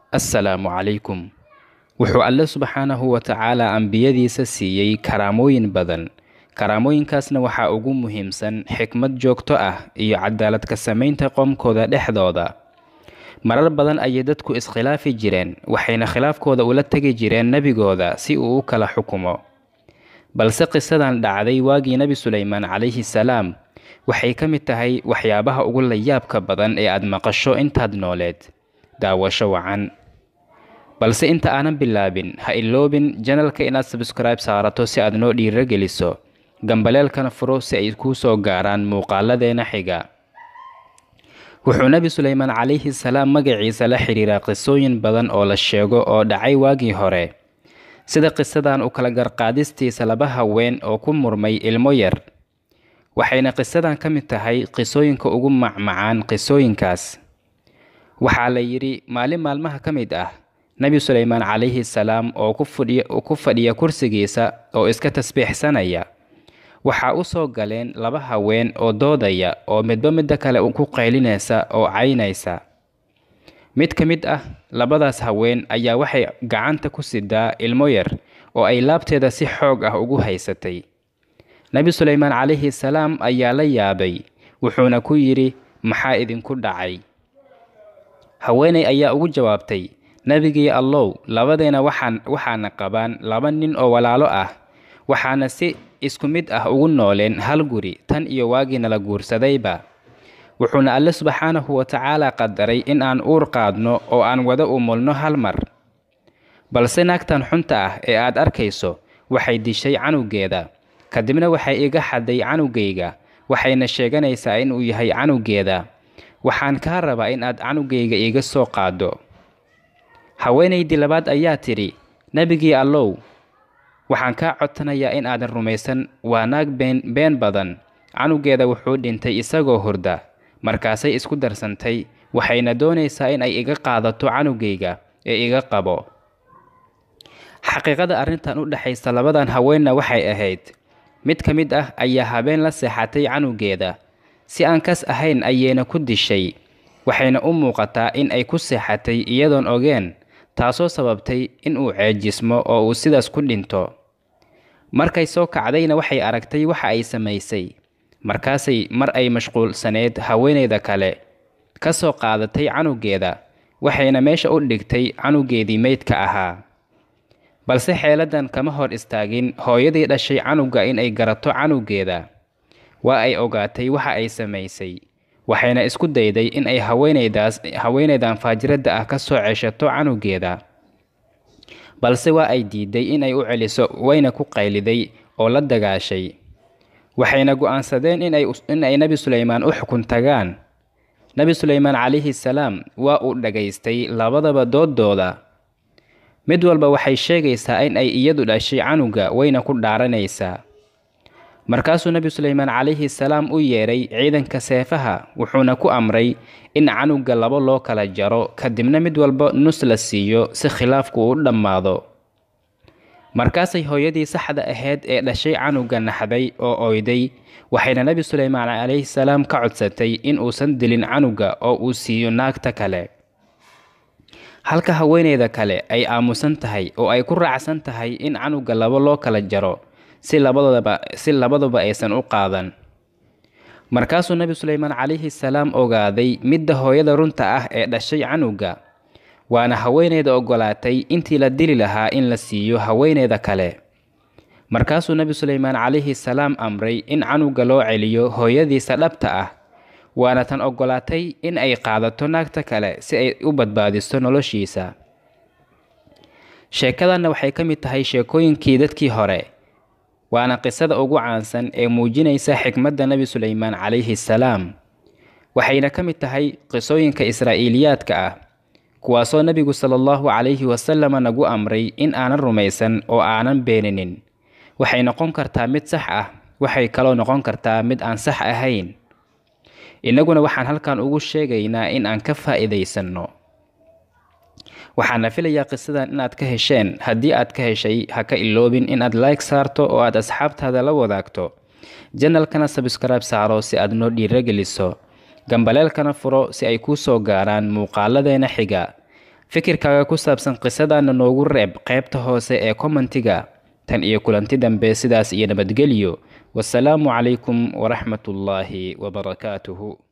assalaamu calaykum wuxuu alle subxaanahu wa tacaala ambiyadiisa siiyey karaamooyin badan karaamooyinkaasna waxaa ugu muhiimsan xikmad joogto ah iyo cadaalad ka samaynta qoomkooda dhexdooda marar badan ayay dadku iskhilaafi jireen waxayna khilaafkooda ula tegi jireen nebigooda si uu u kala xukumo balse qisadan dhacday waagii nebi suleymaan calayhi salaam waxay ka mid tahay waxyaabaha ugu layaabka badan ee aad maqasho intaad nooleed daawasho wacan balse inta aanan bilaabin ha iloobin janalka inaad sabskribe saarato si aad noo dhiirageliso gambaleelkana furo si ay kuu soo gaaraan muuqaaladeena xiga wuxuu nebi suleymaan calayhi salaam magaciisa la xidhiiraa qisooyin badan oo la sheego oo dhacay waagii hore sida qisadan u kala garqaadistiisa laba haween oo ku murmay ilmo yar waxayna qisadan ka mid tahay qisooyinka ugu macmacaan qisooyinkaas waxaa la yidhi maalin maalmaha ka mid ah nebi suleymaan calayhi salaam oo ku fadhiya kursigiisa oo iska tasbiixsanaya waxaa u soo galeen laba haween oo doodaya oo midba midda kale ku qaylinaysa oo caynaysa mid ka mid ah labadaas haween ayaa waxay gacanta ku sidaa ilmo yar oo ay laabteeda si xoog ah ugu haysatay nebi suleymaan calayhi salaam ayaa la yaabay wuxuuna ku yidhi maxaa idinku dhacay haweeney ayaa ugu jawaabtay nebigii allow labadeena waxaan waxaana qabaan laba nin oo walaalo ah waxaana si isku mid ah ugu nooleen hal guri tan iyo waagii nala guursadayba wuxuuna alle subxaanahu wa tacaala qadaray in aan uur qaadno oo aan wada umulno hal mar balse naagtan xunta ah ee aad arkayso waxay dishay canugeeda kadibna waxay iga xaday canugayga waxayna sheeganaysaa inuu yahay canugeeda waxaan kaa rabaa in aad canugayga iiga soo qaaddo haweenaydii labaad ayaa tidhi nebigii allow waxaan kaa codsanayaa in aadan rumaysan waa naag been been badan canugeeda wuxuu dhintay isagoo hurda markaasay isku darsantay waxayna doonaysaa in ay iga qaadato canugayga ee iga qabo xaqiiqada arrintan u dhexaysa labadan haweenna waxay ahayd mid ka mid ah ayaa habeen la seexatay canugeeda si aan kas ahayn ayayna ku dishay waxayna u muuqataa in ay ku seexatay iyadoon ogeen taasoo sababtay in uu ceejismo oo uu sidaas ku dhinto markay soo kacdayna waxay aragtay waxa ay samaysay markaasay mar ay mashquulsaneed haweeneyda kale ka soo qaadatay canugeeda waxayna meesha u dhigtay canugeedii meydka ahaa balse xeeladan kama hor istaagin hooyadii dhashay canuga in ay garato canugeeda waa ay ogaatay waxa ay samaysay waxayna isku dayday in ay haweeneydaas haweeneydan faajiradda ah ka soo ceshato canugeeda balse waa ay diiday in ay u celiso wayna ku qayliday oo la dagaashay waxayna go'aansadeen in ay nebi suleymaan u xukun tagaan nebi suleymaan calayhi salaam waa uu dhagaystay labadaba dooddooda mid walba waxay sheegaysaa in ay iyadu dhashay canuga wayna ku dhaaranaysaa markaasuu nebi suleymaan calayhi salaam u yeedhay ciidanka seefaha wuxuuna ku amray in canuga labo loo kala jaro kadibna mid walba nus la siiyo si khilaafku uu dhammaado markaasay hooyadii saxda ahayd ee dhashay canuga naxday oo oyday waxayna nebi suleymaan calayhi salaam ka codsatay in uusan dilin canuga oo uu siiyo naagta kale halka haweeneyda kale ay aamusan tahay oo ay ku raacsan tahay in canuga labo loo kala jaro si labadaba si labaduba aysan u qaadan markaasuu nebi suleymaan calayhi salaam ogaaday midda hooyada runta ah ee dhashay canuga waana haweeneyda ogolaatay intii la dili lahaa in la siiyo haweeneyda kale markaasuu nebi suleymaan calayhi salaam amray in canuga loo celiyo hooyadiisa dhabta ah waana tan ogolaatay in ay qaadato naagta kale si ay u badbaadiso noloshiisa sheekadanna waxay ka mid tahay sheekooyinkii dadkii hore waana qisada ugu caansan ee muujinaysa xikmadda nebi suleymaan calayhi salaam waxayna ka mid tahay qisooyinka israa'iiliyaadka ah kuwaasoo nebigu sala allahu calayhi wasalama nagu amray in aanan rumaysan oo aanan beeninin waxay noqon kartaa mid sax ah waxay kaloo noqon kartaa mid aan sax ahayn innaguna waxaan halkan ugu sheegaynaa in aan ka faa'iidaysanno waxaana filayaa qisadan inaad ka hesheen haddii aad ka heshay ha ka iloobin inaad like saarto oo aad asxaabtaada la wadaagto janalkana sabskribe saaro si aad noo dhiirageliso gambaleelkana furo si ay kuu soo gaaraan muuqaaladeena xiga fikirkaaga ku saabsan qisadana noogu reeb qaybta hoose ee kommentiga tan iyo kulanti dambe sidaas iyo nabadgelyo wasalaamu calaykum waraxmatullaahi wabarakaatuhu